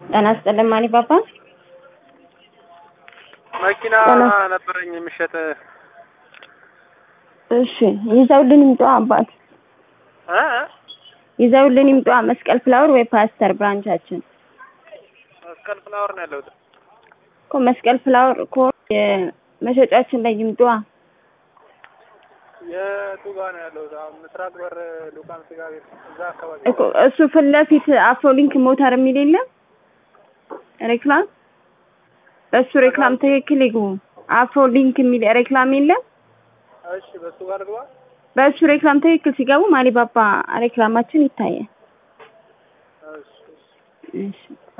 ጤና ይስጥልኝ ማን ባባ መኪና ጤና ነበረኝ የሚሸጥ እሺ ይዘውልን ይምጡ አባት እ? ይዘውልን ይምጡ መስቀል ፍላወር ወይ ፓስተር ብራንቻችን መስቀል ፍላወር ነው ያለሁት። እኮ መስቀል ፍላወር እኮ የመሸጫችን ላይ ይምጡ የቱ ጋ ነው ያለሁት? አሁን ምስራቅ በር ሉቃን ስጋ ቤት እዛ አካባቢ እኮ እሱ ፊት ለፊት አፍሮሊንክ ሞተር የሚል የለም ሬክላም በሱ ሬክላም ትክክል ይግቡ አፍሮሊንክ የሚል ሬክላም የለም እሺ፣ በሱ ጋር ልግባ። በእሱ ሬክላም ትክክል ሲገቡ ማሊባባ ሬክላማችን ይታያል እሺ፣ እሺ። እሺ